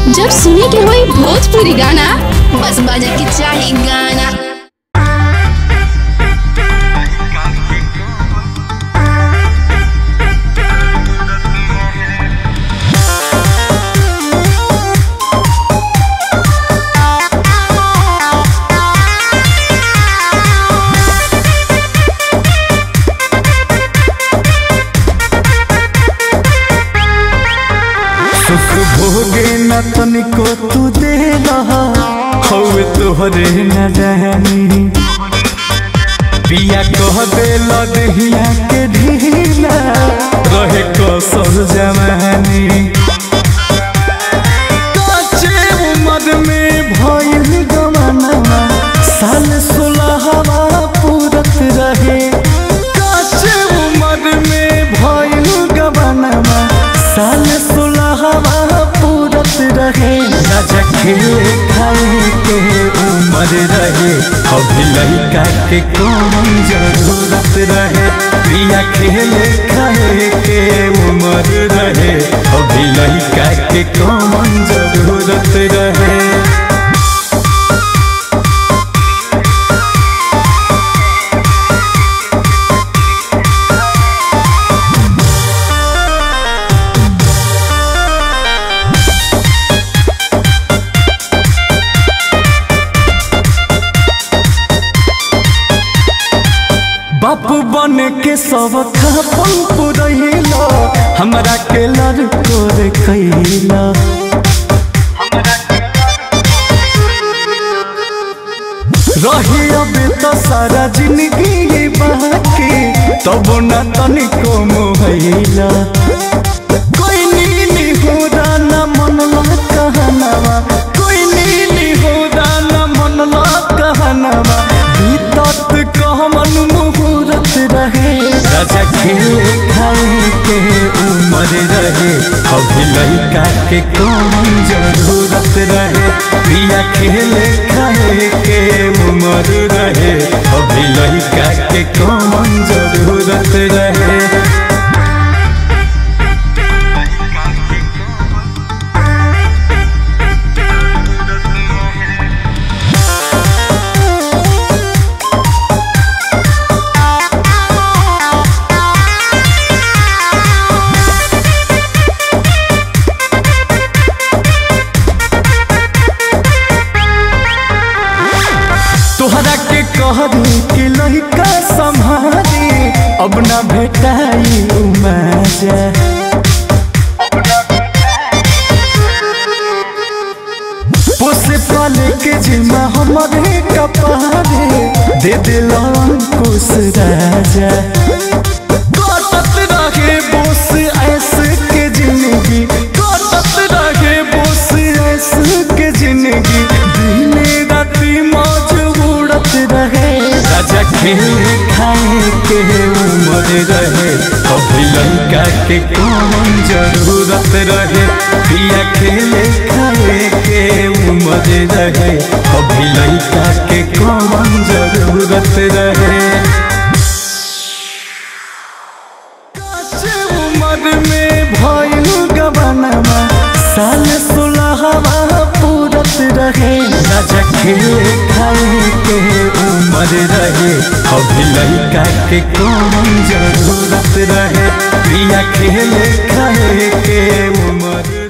जब सुने के होई भोजपुरी गाना बस बजे के चाही गाना सुख भोगे न तनिको तू दे हवे तोहरे न रहनी पिया कह दे लदहिया के ढीला रहे कसर जवानी काचे उम्र में भइल गमनवा साल सोलहवा पूरत रहे काचे उम्र में भइल गमनवा साल सोलहवा पूरत रहे राजा खेले खाए के उम्र रहे अभी लड़का के कौन जरूरत रहे प्रिया खेले खाए के उम्र रहे अभी लड़का के कौन जरूरत रहे बापू बन के सब खापन पुरैला हमरा के लड़को रे कैला रही अबे तो सारा जिंदगी बाकी तब न तनिको मोहैला कोई नीली हो न मनला कहनवा कोई नीली हो न मनला कहनवा बीतत कहमन मुहूर्त रहे राजा खेले खाए के उम्र रहे अभी लड़का के कौन जरूरत रहे प्रिया खेले खाए के उम्र रहे अभी लड़का के कौन जरूरत रहे तोहरा के कहरी के लड़का संभारी अब न भेटाई उमजा पोसे पाले के जिम्मा हमारे कपारे दे दिल अंकुश राजा कटत रहे बोस ऐसे के जिंदगी कटत रहे बोस ऐसे के जिंदगी दिने राती मौज उड़त रहे राजा खेले खाए के उम्र रहे अभी लड़का के कौन जरूरत रहे पिया खेले खाए के उम्र रहे अभी लड़का के कौन जरूरत रहे काचे उम्र में भइल गबनवा साल सोलहवा पूरत रहे राजा खेले खाए के उम्र रहे अभी लड़का के कौन जरूरत रहे प्रिया खेले खाए के उम्र